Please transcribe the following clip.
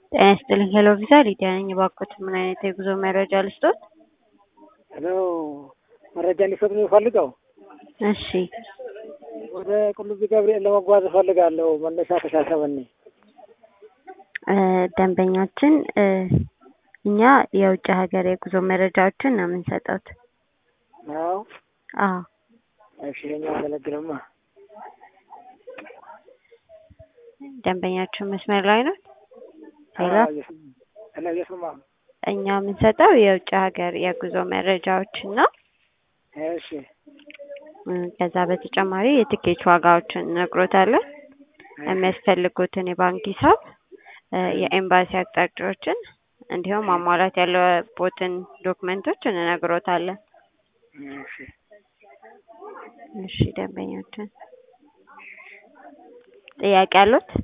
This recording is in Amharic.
ጤና ይስጥልኝ ሄሎ ቪዛ ሊዲያ ነኝ። እባክዎት ምን አይነት የጉዞ መረጃ ልስጦት? ሄሎ መረጃ እንዲሰጥ ነው የምፈልገው። እሺ ወደ ቁልቢ ገብርኤል ለመጓዝ እፈልጋለሁ። መነሻ ከሻሸመኔ። እ ደንበኛችን እ እኛ የውጭ ሀገር የጉዞ መረጃዎችን ነው የምንሰጠውት። አዎ አዎ እሺ፣ ይኸኛው አገለግልማ። ደንበኛችን መስመር ላይ ነው። ሄሎ ሄሎ እየሰማሁ ነው። እኛ የምንሰጠው የውጭ ሀገር የጉዞ መረጃዎችን ነው። እሺ እ ከዛ በተጨማሪ የትኬት ዋጋዎችን እነግሮታለን። የሚያስፈልጉትን የባንክ ሂሳብ፣ እ የኤምባሲ አቅጣጫዎችን እንዲሁም ማሟላት ያለቦትን ዶክመንቶች እንነግሮታለን። እሺ እሺ ደንበኛችን ጥያቄ አሉት?